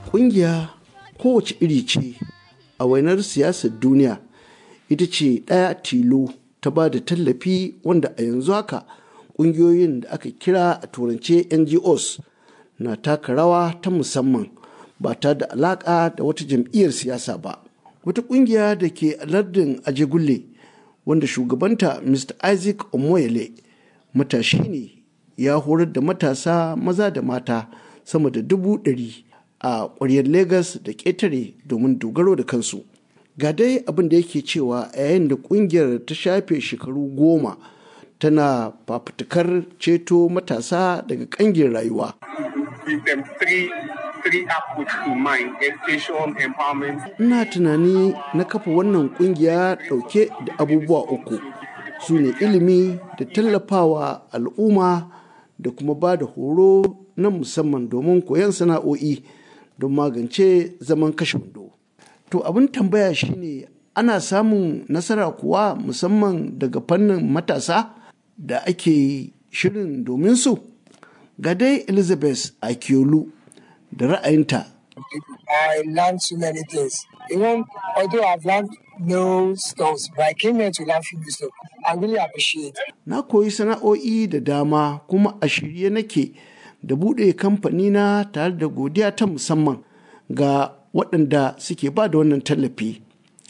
ƙungiya kowace iri ce a wainar siyasar duniya ita ce ɗaya tilo ta ba da tallafi wanda a yanzu haka ƙungiyoyin da aka kira a turance ngos na taka rawa ta musamman ba ta da alaƙa da wata jam'iyyar siyasa ba wata ƙungiya da ke a lardin ajegulle wanda shugabanta mr isaac omoyele matashi ne ya horar da matasa maza da mata sama da dubu ɗari a ƙwaryar Legas da ƙetare domin dogaro da kansu. Ga dai abin da yake cewa a yayin da ƙungiyar ta shafe shekaru goma tana fafutukar ceto matasa daga ƙangin rayuwa. Ina tunani na kafa wannan ƙungiya ɗauke da abubuwa uku su ne ilimi da tallafawa al'umma da kuma ba da horo na musamman domin koyon sana'o'i. don magance zaman kashe wando. To abin tambaya shine ana samun nasara kuwa musamman daga fannin matasa da ake shirin domin su? Ga dai Elizabeth Akiolu da ra'ayinta. I learned so many things. Even although I've learned no skills, but I came here to learn few skills. I really appreciate. Na koyi sana'o'i da dama kuma a shirye nake da buɗe kamfani na tare da godiya ta musamman ga waɗanda suke ba da wannan tallafi.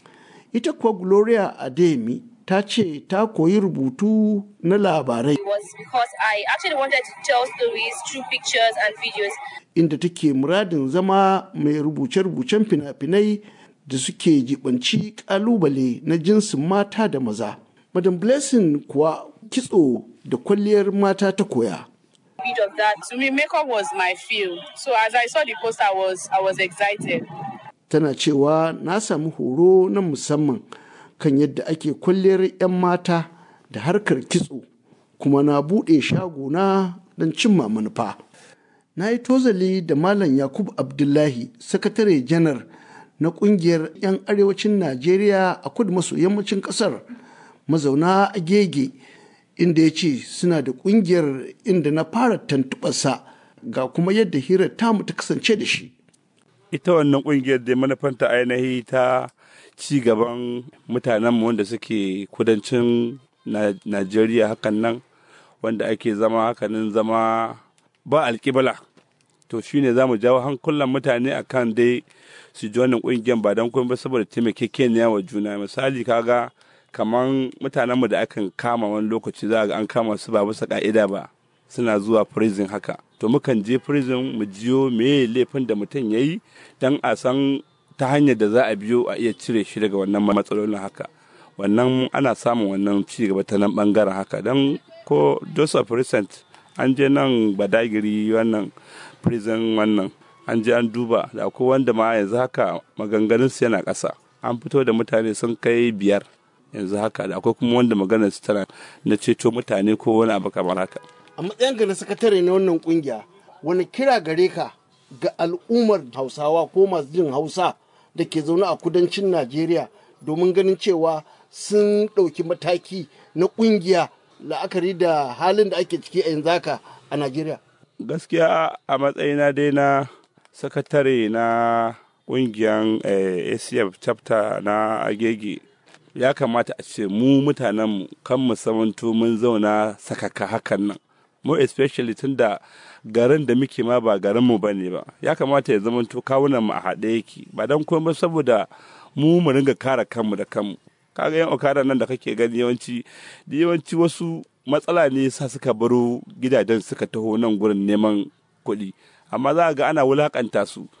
Ita kuwa Gloria Ademi ta ce ta koyi rubutu na labarai. was because I actually wanted to tell stories through pictures and videos. Inda take muradin zama mai rubuce-rubucen fina-finai da suke jibanci ƙalubale na jinsin mata da maza. Madam Blessing kuwa kitso da kwalliyar mata ta koya. Bit of that. To me, makeup was my field. So as I saw the poster, I was I was excited. Tana cewa na samu horo na musamman kan yadda ake kwalliyar 'yan mata da harkar kitso kuma na buɗe shagona don cimma manufa. Na yi tozali da Malam Yakub Abdullahi, sakatare janar na ƙungiyar 'yan arewacin Najeriya a kudu maso yammacin ƙasar mazauna agege inda ya ce suna da ƙungiyar inda na fara tantubarsa ga kuma yadda hirar tamu ta kasance da shi. ita wannan kungiyar da manufanta ainihi ta ci gaban mutanenmu wanda suke kudancin najeriya hakan nan wanda ake zama hakanin zama ba alkibala to shine za mu jawo hankulan mutane akan dai su ji wannan kungiyar ba don kuma saboda taimakekeniya wa juna misali kaga kaman mutanenmu da akan kama wani lokaci za ga an kama su ba bisa ka'ida ba suna zuwa prison haka to mukan je prison mu jiyo me laifin da mutum ya yi don a san ta hanyar da za a biyo a iya cire shi daga wannan matsalolin haka wannan ana samun wannan ci gaba ta nan bangaren haka don ko joseph recent an je nan badagiri wannan prison wannan an je an duba da akwai wanda ma yanzu haka maganganunsu yana ƙasa an fito da mutane sun kai biyar yanzu haka da akwai kuma wanda maganar su tana na ceto mutane ko wani abu kamar haka A matsayinka na sakatare na wannan kungiya wani kira gare ka ga al'ummar hausawa ko masu jin hausa da ke zaune a kudancin najeriya domin ganin cewa sun ɗauki mataki na kungiya la'akari da halin da ake ciki a yanzu haka a najeriya gaskiya a matsayina dai na sakatare na ƙungiyar acf chapter na agege ya kamata a ce mu mutanenmu kan mu samanto mun zauna sakaka hakan nan mu especially tun da garin da muke ma ba garinmu ba ne ba ya kamata ya zamanto kawunan mu a haɗe yake ba don kuma saboda mu mu ringa kare kanmu da kanmu kaga yan okada nan da kake gani yawanci da yawanci wasu matsala ne sa suka baro gidajen suka taho nan gurin neman kuɗi amma za ga ana wulakanta su